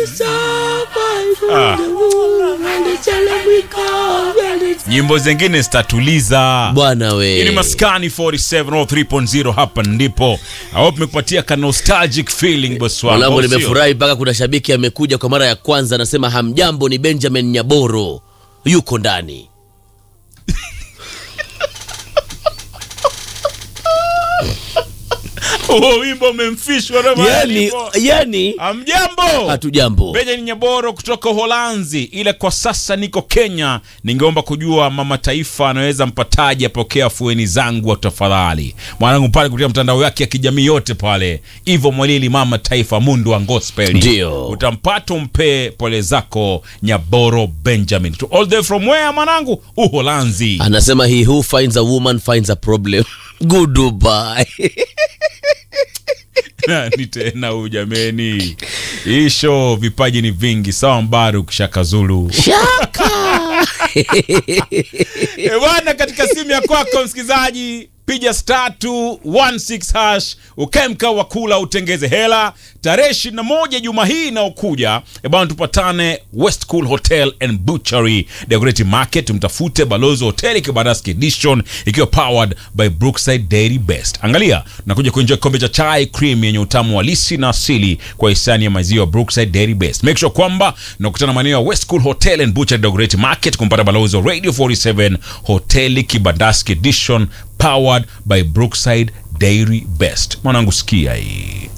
Ah. nyimbo zingine zitatuliza bwana Hii ni we maskani 47 au 3.0 hapa ndipo au tumekupatia ka nostalgic feeling boss wangu mwanangu au sio? nimefurahi mpaka kuna shabiki amekuja kwa mara ya kwanza anasema hamjambo ni benjamin nyaboro yuko ndani huo wimbo umemfishwa na mahali yani, ipo. yani Hamjambo. hatujambo Benjamin Nyaboro kutoka Uholanzi, ila kwa sasa niko Kenya. Ningeomba kujua mama taifa anaweza mpataje apokea fueni zangu wa tafadhali. Mwanangu pale kupitia mtandao yake ya kijamii yote pale, Ivo Mwalili mama taifa mundu wa gospel. Ndio. Utampata umpe pole zako Nyaboro Benjamin. To all the way from where mwanangu? Uholanzi. anasema he who finds a woman finds a problem goodbye Nani tena huyu jameni? Hii show vipaji ni vingi, sawa Mbaru Shaka Zulu. E bwana, katika simu ya kwako msikilizaji, piga star 216 hash ukae mkao wa kula utengeze hela. Tarehe 21 juma hii inaokuja, e bwana, tupatane West Cool Hotel and Butchery Decorative Market, tumtafute balozi wa hoteli Kibandaski Edition ikiwa powered by Brookside Dairy Best. Angalia, nakuja kuenjoy kikombe cha chai cream yenye utamu halisi na asili kwa hisani ya maziwa Brookside Dairy Best. Make sure kwamba nakutana maeneo ya West Cool Hotel and Butchery Decorative Market kumpata balozi wa Radio 47 hoteli Kibandaski Edition powered by Brookside Dairy Best. Mwanangu sikia hii